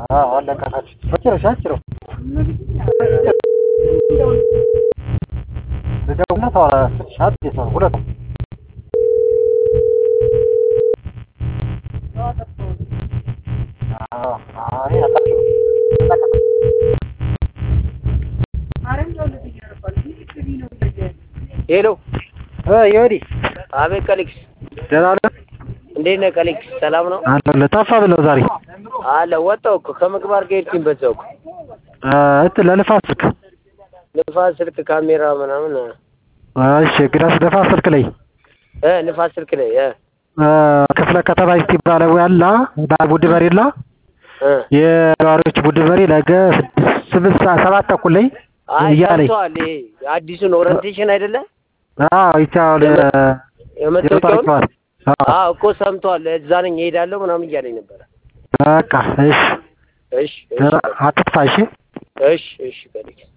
አዎ አለቀቃችሁ። በጭራሽ አጭረው ልደውልና ታወራ ሻት ነው ሁለቱ አዎ አይ አታችሁ ሄሎ እ ይወዲ አቤት ቀሊክስ ደህና ነህ? እንዴት ነህ ቀሊክስ ሰላም ነው አለሁልህ። ጠፋ ብለው ዛሬ አለ ወጣሁ እኮ ከምግባር ጋር ሄድኩኝ በዛው እኮ እ እንትን ለልፋት ስልክ ንፋስ ስልክ ካሜራ ምናምን እሺ ግዳስ ደፋ ስልክ ላይ እ ንፋስ ስልክ ላይ እ እ ክፍለ ከተማ እስቲ ባለሙያ አላ ቡድን መሪ ላ እ የነዋሪዎች ቡድን መሪ ነገ ስድስት ሰዓት ሰባት ተኩል ላይ አይ እያለኝ ሰምተዋል ይሄ አዲሱን ኦሪንቴሽን አይደለ አዎ ይቻላል የመታወቂያውን አዎ እኮ ሰምተዋል እዛ ነኝ እሄዳለሁ ምናምን እያለኝ ነበረ በቃ እሺ እሺ እሺ አትጥፋ እሺ እሺ እሺ ቀሊክስ